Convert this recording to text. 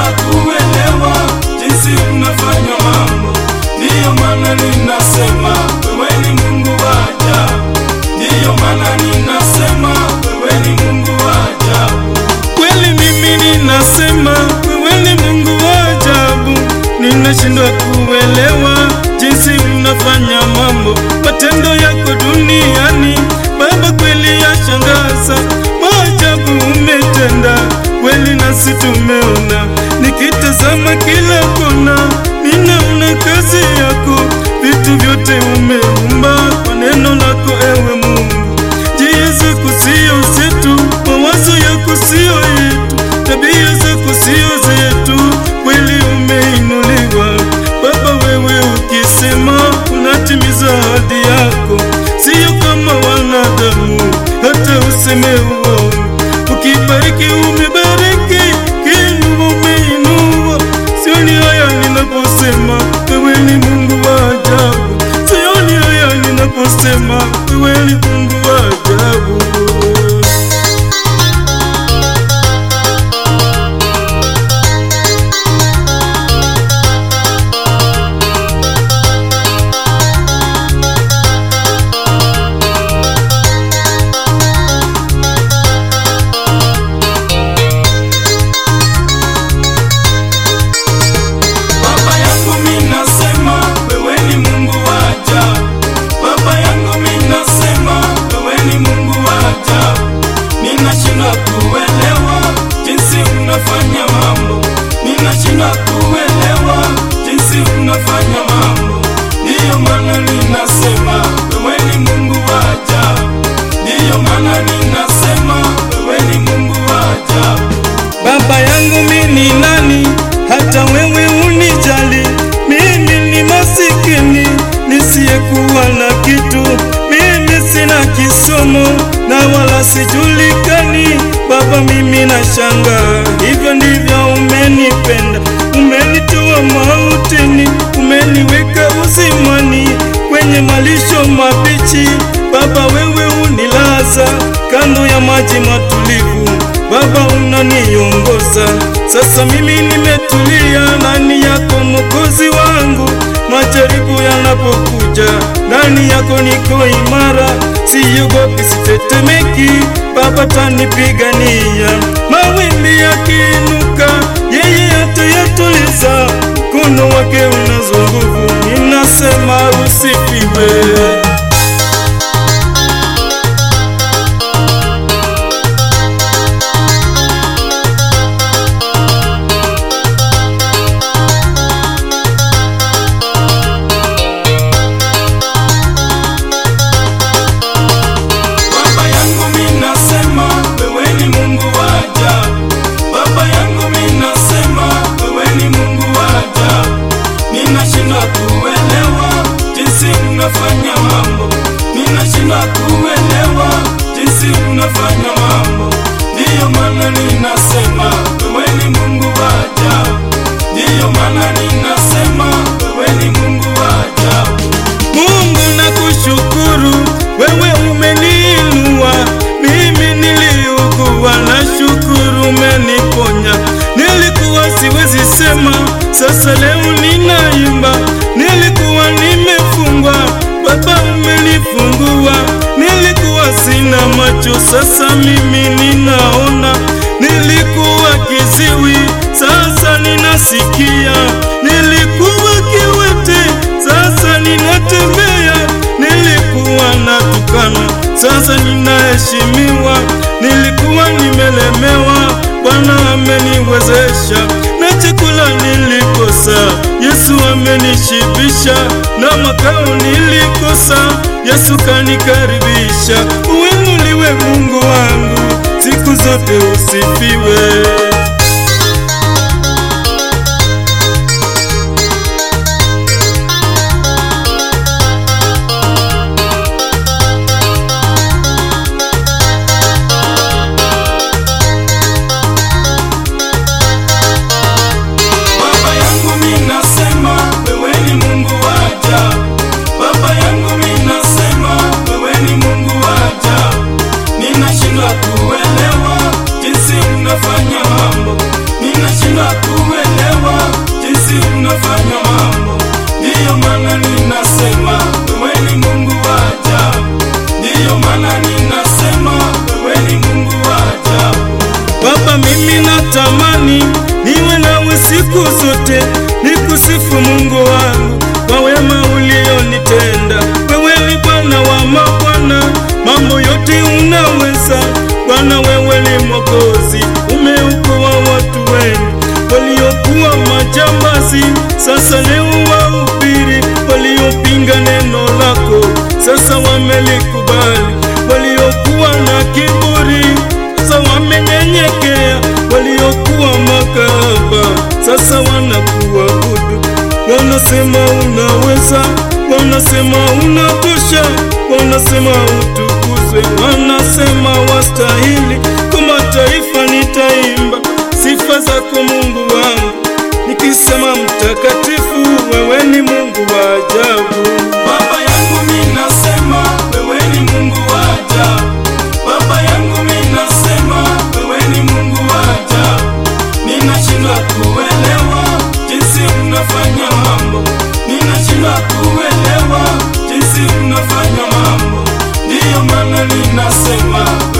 kuelewa jinsi mnafanya mambo, ndiyo maana ninasema wewe ni Mungu wa ajabu, ndiyo maana ninasema wewe ni Mungu wa ajabu. Kweli mimi ninasema wewe ni Mungu wa ajabu, ninashindwa kuelewa jinsi mnafanya mambo, matendo yako duniani Baba, kweli yashangaza, maajabu umetenda kweli, nasi tumeona. Nikitazama kila kona, ninaona kazi yako, vitu vyote umeumba kwa neno lako, ewe Mungu. Njia zako sio zetu, mawazo yako sio yetu, tabia zako sio zetu, kweli umeinuliwa Baba. Wewe ukisema unatimiza ahadi yako, sio kama wanadamu, hata useme uongo. Ukibariki umebariki, kiinua umeinua. Sioni haya ninaposema wewe ni Mungu wa ajabu, sioni haya ninaposema wewe ni Mungu wa ajabu. Baba yangu mimi nasema wewe ni Mungu wa ajabu. Baba yangu mimi nasema wewe ni Mungu wa ajabu. Ninashindwa kuelewa jinsi unafanya mambo. Ninashindwa kuelewa jinsi unafanya mambo. Ndiyo maana ninasema wewe ni Mungu wa ajabu. Ndiyo maana ninasema wewe ni Mungu wa ajabu. Baba yangu mimi ni nani hata wewe unijali? Mimi ni masikini nisiyekuwa na kitu, mimi sina kisomo na wala sijulikani. Baba, mimi nashangaa, hivyo ndivyo umenipenda, umenitoa mautini, umeniweka uzimani kwenye malisho mabichi. Baba, wewe unilaza kando ya maji matulivu Baba unaniongoza sasa, mimi nimetulia ndani yako Mwokozi wangu. Majaribu yanapokuja ndani yako niko imara, siogopi, sitetemeki. Baba tanipigania, mawimbi yakiinuka, yeye atayatuliza. Mkono wake unazo nguvu, ninasema usifiwe. Baba yangu mimi nasema wewe ni Mungu wa ajabu. Baba yangu mimi nasema wewe ni Mungu wa ajabu. Ninashindwa kuelewa jinsi unafanya mambo. Ninashindwa kuelewa jinsi unafanya mambo. Ndiyo maana ninasema wewe ni Mungu wa ajabu. Ndiyo maana ninasema wewe ni Mungu wa ajabu. Mungu nakushukuru, wewe umeniinua. Mimi niliugua, na shukuru umeniponya. Nilikuwa siwezi sema, sasa leo ninaimba. Nilikuwa nimefungwa, Baba umenifungua. Nilikuwa sina macho, sasa mimi ninaona. Nilikuwa kiziwi, sasa ninasikia. Nilikuwa kiwete, sasa ninatembea. Nilikuwa natukana, sasa ninaheshimiwa. Nilikuwa nimelemewa, Bwana ameniwezesha. Na chakula nilikosa, Yesu amenishibisha. Na makao nilikosa, Yesu kanikaribisha. Uinuliwe Mungu wangu, siku zote usifiwe. Baba yangu mimi nasema wewe ni Mungu wa ajabu. Baba yangu mimi nasema wewe ni Mungu wa ajabu. Ninashindwa kuelewa jinsi unafanya mambo. siku zote nikusifu Mungu wangu kwa wema ulionitenda. Wewe ni Bwana wa mabwana, mambo yote unaweza. Bwana, wewe ni Mwokozi, umeokoa watu wengi waliokuwa majambazi, sasa leo wahubiri. Waliopinga neno lako, sasa wamelikubali. Waliokuwa na kiburi, sasa wamenyenyekea. Waliokuwa makahaba, sasa wanakuabudu. Wanasema unaweza, wanasema unatosha, wanasema utukuzwe, wanasema wastahili. Kwa mataifa nitaimba sifa zako Mungu wangu, nikisema mtakatifu, wewe ni Mungu wa ajabu. Baba yangu mimi nasema wewe ni Mungu wa ajabu. Baba yangu mimi nasema wewe ni Mungu wa ajabu. Ninashindwa kuelewa jinsi unafanya mambo. Ninashindwa kuelewa jinsi unafanya mambo. Ndiyo maana ninasema